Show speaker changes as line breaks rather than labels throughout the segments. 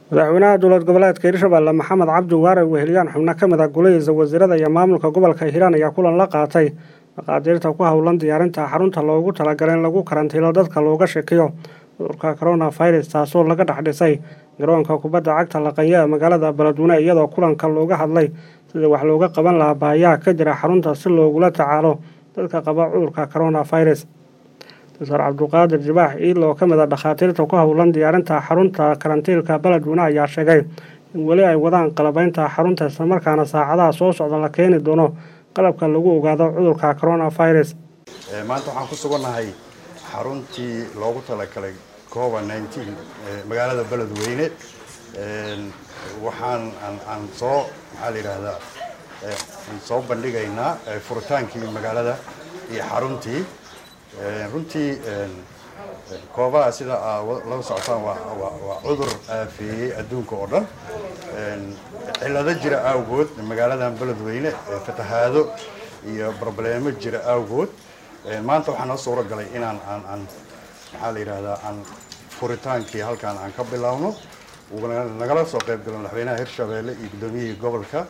madaxweynaha dowlad goboleedka hirshabelle maxamed cabdi waare weheliyaan xubno ka mid ah golihiisa wasiirada iyo maamulka gobolka hiiraan ayaa kulan la qaatay maqaadiirta ku howlan diyaarinta xarunta loogu talagalay in lagu karantiilo dadka looga shakiyo cudurka corona virus taasoo laga dhex dhisay garoonka kubadda cagta laqanya ee magaalada beledweyne iyadoo kulanka looga hadlay sidii wax looga qaban lahaa baahiyaha ka jira xarunta si loogula tacaalo dadka qaba cudurka corona virus doctor cabduqaadir jibaax iil oo ka mid a dhakhaatiirta ku howlan diyaarinta xarunta karantiilka beledweyne ayaa sheegay in weli ay wadaan qalabaynta xarunta islamarkaana saacadaha soo socda la keeni doono qalabka lagu ogaado cudurka corona virus
maanta waxaan ku sugannahay xaruntii loogu talagalay covid nneteen magaalada beledweyne waxaan aan soo maxaa la yidhaahdaa soo bandhigaynaa furitaankii magaalada iyo xaruntii runtii koobaha sida aa lala socotaan waa cudur aafeeyey adduunka oo dhan cillado jira awgood magaaladan beledweyne fatahaado iyo brobleemo jira awgood maanta waxaa noo suuro galay inaan aan aan maxaa la yidhaahdaa aan furitaankii halkaan aan ka bilaabno nagala soo qayb galo madaxweynaha hirshabeelle iyo guddoomiyihii gobolka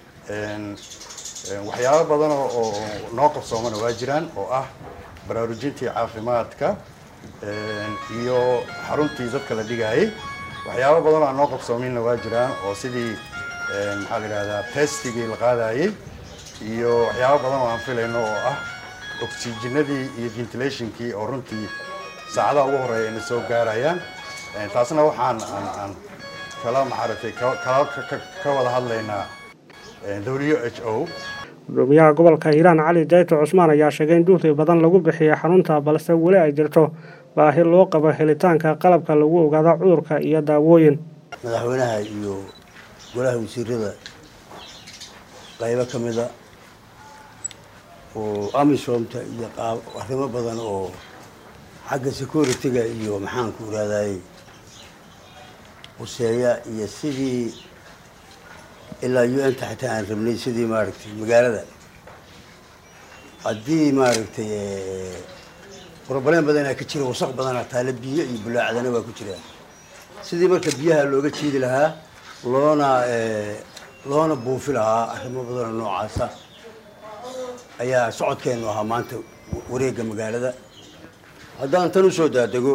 waxyaabo badan oo noo qabsoomana waa jiraan oo ah baraarujintii caafimaadka iyo xaruntii dadka la dhigayay waxyaabo badan oo aan noo qabsoominna waa jiraan oo sidii maxaa la yidhahdaa testigii la qaadayay iyo waxyaabo badan oo aan filayno oo ah oxygenadii iyo ventilationkii oo runtii saacadaha ugu horeeya ina soo gaarayaan taasna waxaan aan aan kala maxaaratay kala ka wada hadlaynaa w h o
gudoomiyaha gobolka hiiraan cali dayto cusmaan ayaa sheegay in duuti badan lagu bixiyay xarunta balse weli ay jirto baahi loo qabo helitaanka qalabka lagu ogaado cudurka iyo daawooyin
madaxweynaha iyo golaha wasiirada qaybo ka mida oo amisomta iyo arrimo badan oo xagga security-ga iyo maxaanku iraadayey quseeya iyo sidii ilaa u n ta xitaa aan rabnay sidii maaragtay magaalada haddii maaragtay broblem badanaa ka jira wasaq badanaa taale biyo iyo bulaacdana waa ku jiraan sidii marka biyaha looga jiidi lahaa loona loona buufi lahaa arrimo badanoo noocaasa ayaa socodkeenu ahaa maanta wareegga magaalada haddaan tan usoo daadego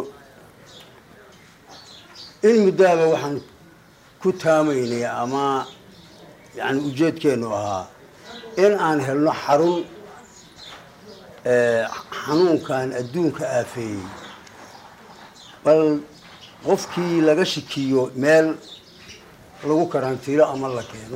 in muddaaba waxaan ku taamaynay ama yani ujeedkeenu ahaa in aan helno xarun xanuunkan adduunka aafeeyey bal qofkii laga shikiyo meel lagu karantiilo ama la keeno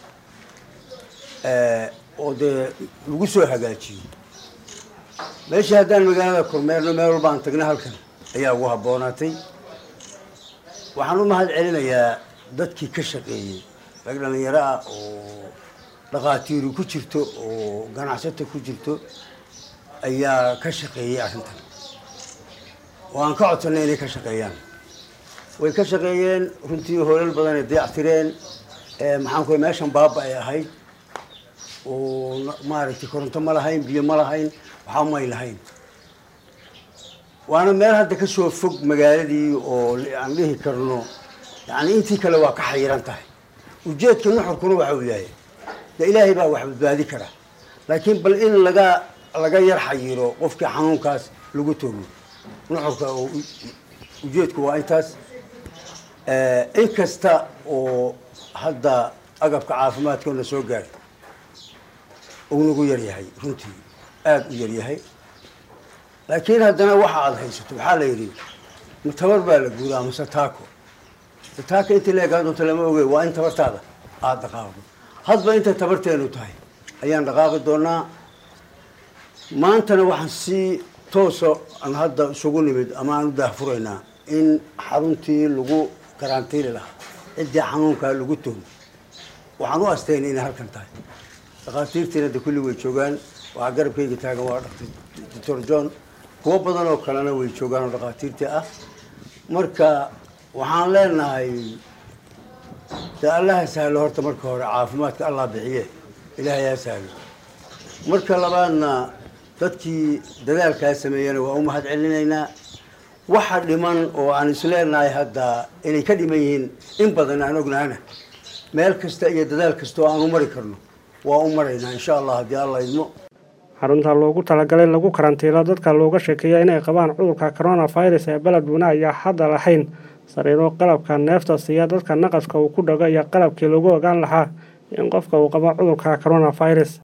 oo dee lagu soo hagaajiyo meeshii haddaan magaalada kormeerno meel walba aan tagna halkan ayaa ugu habboonaatay waxaan u mahad celinayaa dadkii ka shaqeeyey rag dhalinyaro ah oo dhakhaatiiru ku jirto oo ganacsato ku jirto ayaa ka shaqeeyey arrintan oo aan ka codsanay inay ka shaqeeyaan way ka shaqeeyeen runtii hoolal badan ay dayactireen maxaanku meeshan baaba ay ahayd oo maaragtay koronto ma lahayn biyo ma lahayn waxba may lahayn waana meel hadda kasoo fog magaaladii oo aan dhihi karno yani intii kale waa ka xayiran tahay ujeedka nuxurkuna waxa uu yahay de ilaahay baa wax badbaadi kara laakiin bal in laga laga yar xayiro qofkii xanuunkaas lagu togo nuxurka ujeedku waa intaas in kasta oo hadda agabka caafimaadkoona soo gaarta uu nagu yaryahay runtii aada u yaryahay laakiin haddana waxa aada haysato waxaa la yidhi tabar baa la guuraa mase taako taaka inta leegaa doonto lama oge waa in tabartaada aada dhaqaaqdo hadba intay tabarteenu tahay ayaan dhaqaaqi doonaa maantana waxaan si toosa aan hadda isugu nimid ama aan u daahfuraynaa in xaruntii lagu karantiili lahaa ciddii xanuunkaa lagu togo waxaan u asteynay inay halkan tahay dhakhaatiirtiina de kulli way joogaan waxaa garabkayga taagan waa doctor john kuwo badan oo kalena way joogaan oo dhakhaatiirtii ah marka waxaan leenahay de allaha sahlo horta marka hore caafimaadka allah bixiye ilaahay ha sahlo marka labaadna dadkii dadaalkaa sameeyana waa u mahad celinaynaa waxa dhiman oo aan isleenahay hadda inay ka dhiman yihiin in badan aan ognaana meel kasta iyo dadaal kasta oo aan u mari karno waa u maraynaa insha allah haddii alla idmo
xarunta loogu talagalay in lagu karantiilo dadka looga sheekeeya inay qabaan cudurka coronavirus ee beledweyne ayaa hadda lahayn sariiro qalabka neefta siiya dadka naqaska uu ku dhago iyo qalabkii lagu ogaan lahaa in qofka uu qabo cudurka coronavirus